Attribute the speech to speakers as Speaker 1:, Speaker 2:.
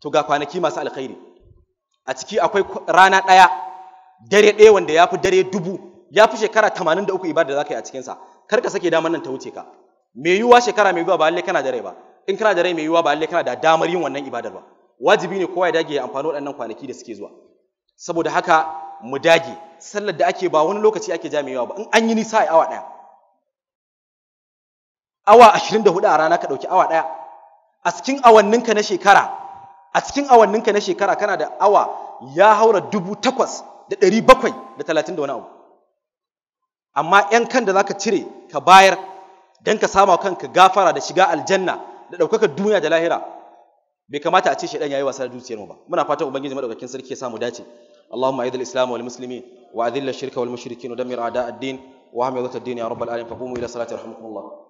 Speaker 1: to ga kwanaki masu alkhairi a ciki akwai rana ɗaya dare ɗaya wanda ya fi dare dubu ya fi shekara tamanin da uku ibada da za ka yi a cikinsa kar ka sake damar nan ta wuce ka mai yiwuwa shekara mai yiwuwa ba lallai kana da rai ba in kana da rai mai yiwuwa ba lallai kana da damar yin wannan ibadar ba wajibi ne kowa ya dage ya amfani waɗannan kwanaki da suke zuwa saboda haka mu dage sallar da ake ba wani lokaci ake ja mai yawa ba in an yi nisa a awa ɗaya awa ashirin da hudu a rana ka ɗauki awa ɗaya a cikin awanninka na shekara a cikin awanninka na shekara kana da awa ya haura dubu takwas da ɗari bakwai da talatin da wani abu amma ‘yan kan da za ka cire ka bayar don ka sama kanka gafara da shiga aljanna da ɗaukakar duniya da lahira bai kamata a ce shaidan yayi wasa da dukiyar mu ba muna fatan ubangiji madaukakin sarki ya samu dace اللهم اعز الاسلام والمسلمين واذل الشرك والمشركين ودمر اعداء الدين وهم يضط الدين يا رب العالمين فقوموا الى صلاه رحمكم الله